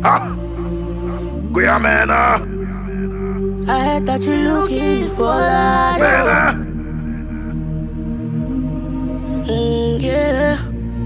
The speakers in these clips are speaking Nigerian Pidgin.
Ah, Goya man, ah, I heard that you're looking for that. man, ah. Mm, yeah.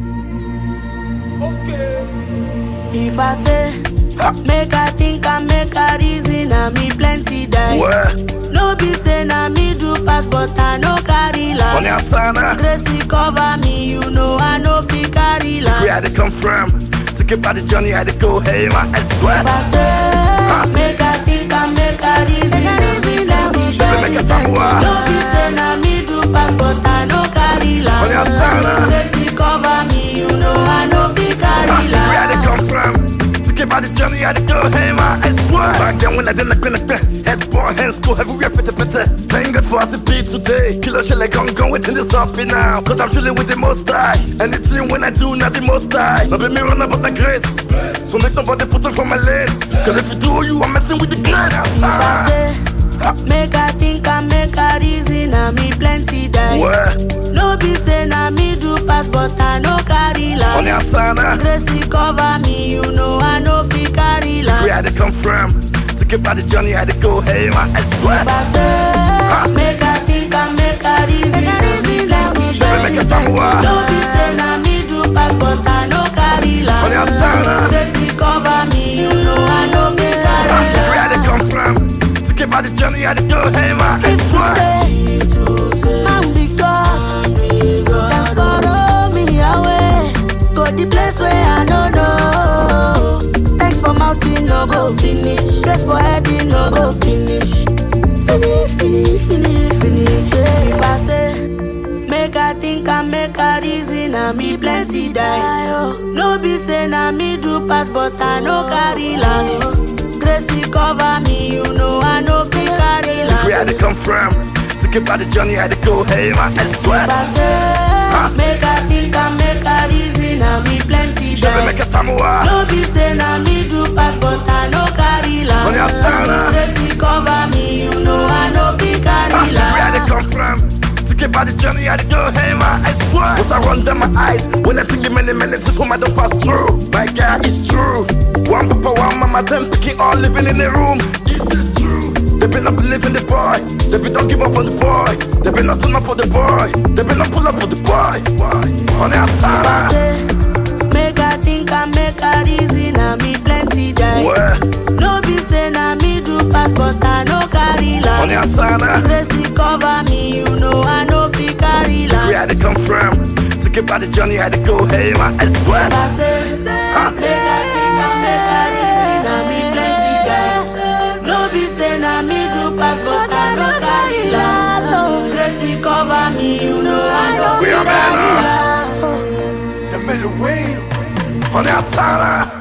If I say, make I think and make I reason, I me plenty die. Where? No be say na me do pass, but I no carry On last. the outside, ah. Gracie cover me, you know I no fit carry Where I last. had to come from. To get by the journey, I had to go, hey, man, I swear. If I say, make I think and make I reason, I me plenty Shabby make a die. tamua. No be say na me do pass, but I no carry On the outside, ah. last. Gracie cover me, you know I no fit carry Ah, Where I had to last. come from. To get by the journey, I had to go, hey, man, I swear. Back then when I didn't like, like, head boy, hands go everywhere, pete, pete. Thank God for us to be today. Killer shit like I'm going within this up now. Cause I'm chilling with the most high. Anything when I do, not the most high. Not be me run about the grace. So make nobody put it from my lane. Cause if you do, you are messing with the glad. If I say, make I think and make I reason, I me plenty die. Where? No be say na me do pass, but I no carry On the last. outside, ah. Gracie cover me, you know I no fit carry Where I last. had to come from. To get by the journey, I had to go, hey, man, I swear. If I say, make I think and make I reason, I me plenty Shabby make a die. tamua. No be say na me do pass, but I no carry On the outside, ah. last. Gracie cover me, you know I no fit Where I carry had to last. come from. To get by the journey, I had to go, hey, man, I If swear. you say, I'm big God, then follow me away. Go the place where I don't know. Thanks for mountain, no go finish. Grace for heading, no go finish. Finish, finish, finish, finish. Yeah. If I say, make I think and make I reason, I me plenty die. oh. No be say na me do pass, but I no carry last. Gracie cover me, you know I no fit carry last. Where I had to come from. To get by the journey, I had to go, hey, man, I swear. If I say, make I think and make I reason, I me plenty Shabby make die. a tamua. No be say na me do pass, but I no carry On the outside, ah. last. Gracie cover me, you know I no fit Ah, carry Where I had to last. come from. To get by the journey, I had to go, hey, man, I swear. What I run down my eyes. When I think in many minutes, this one I don't pass through. My God, it's true. One papa, one mama, them picking all living in a room. It is true. They been not believing the boy. They been don't give up on the boy. They been not turn up for the boy. They been not pull up for the boy. Boy. On the outside, ah. Say, Make I think and make I reason, I me plenty die. Where? No be say na me do pass, but I no carry On the last. outside, ah. Gracie cover me, you know I no fit carry Where I last. had to come from. To get by the journey, I had to go, hey, man, I swear. If I say, make I think and make I reason, I me plenty die. No be say na me do pass, but I no carry last. Gracie cover me, you know I no We fit are men, carry ah. last. On the outside, ah.